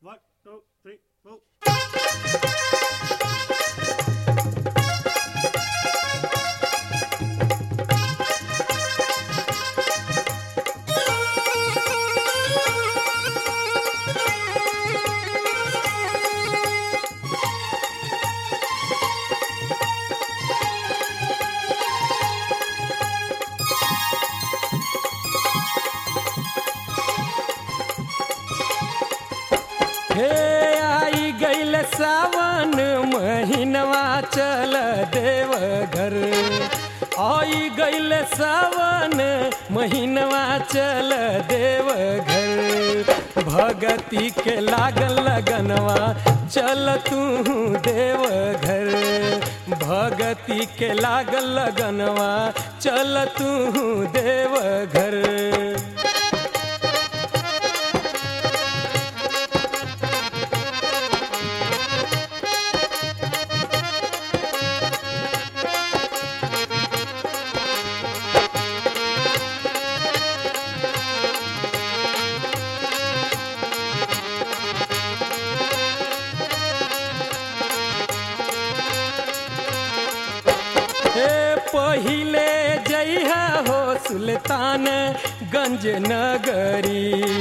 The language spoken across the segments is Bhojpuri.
One, two, three, four. हे आई गईल सावन महीनवा चल देव घर आई गईल सावन महीनवा चल देव घर भगती के लागल लगनवा चल तू देव घर भगती के लागल लगनवा चल तू देव घर हे पहिले जइहा हो सुल्तान गंज नगरी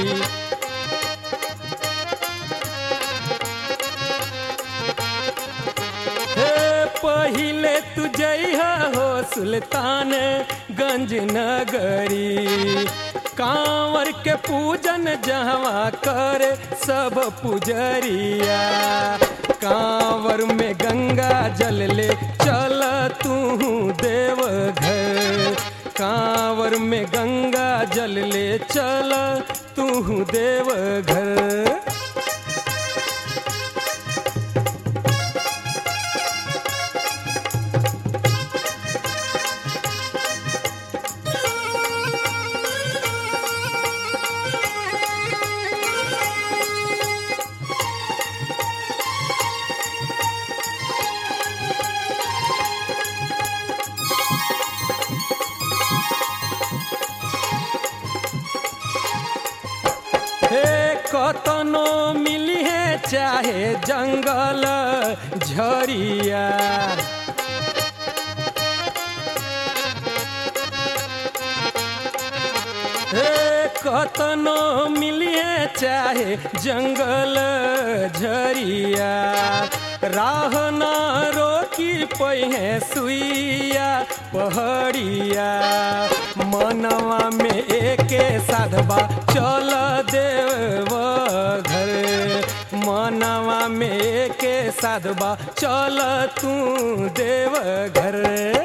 हे पहिले तू जइहा हो सुल्तान गंज नगरी कांवर के पूजन जहवा कर सब पुजरिया कांवर में गंगा जल ले चल तू देव घर कांवर में गंगा जल ले चल तू देव घर हे कतनो मिली है चाहे जंगल झरिया हे कतनो मिली है चाहे जंगल झरिया राह न रोकी पहिए सुइया पहड़िया मनवा में एके साधबा चल देव घर मनवा में एके साधबा चल तू देव घर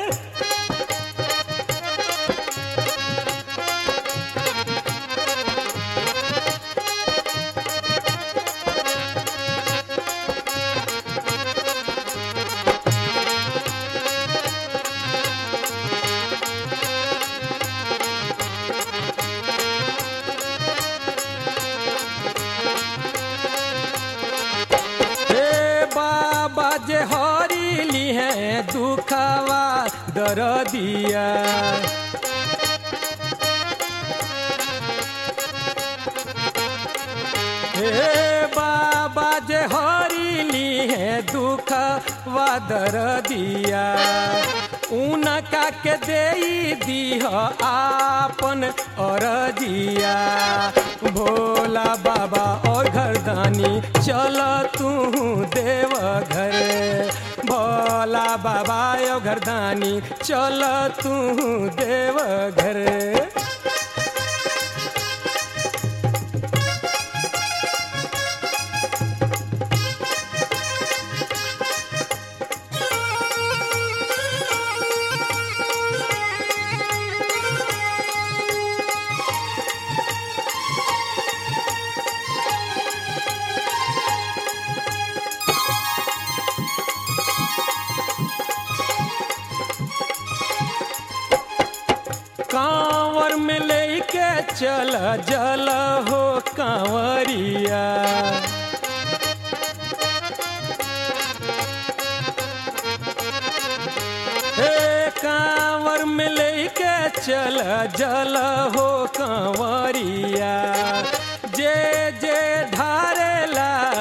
हे बाबा जे हरिली है दुखवा दरदिया हे बाबा जे हरिली है दुखवा दरदिया उनका के दे दीह आपन अरजिया भोला बाबा और घरदानी चल तू देव घर भोला बाबा और घरदानी चल तू देव घर कांवर में लेके चल जल हो कांवरिया हे कांवर में लेके चल जल हो कांवरिया जे जे ढारेला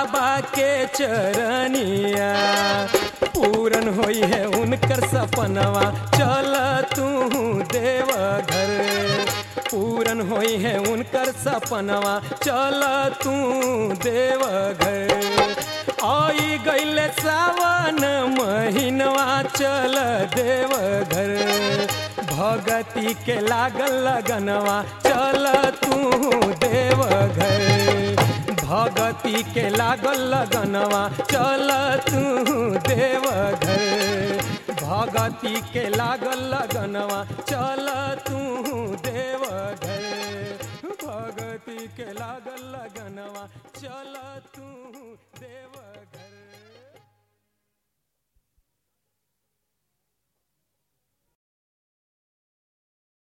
बाबा के चरनिया पूरन होई है उनकर सपनवा चल तू देव घर पूरन होई है उनकर सपनवा चल तू देव घर आई गईल सावन महीनवा चल देव घर भगती के लागल लगनवा चल तू देव घर भगती के लागल लगनवा चल तू देव घर भगती के लागल लगनवा चल तू देव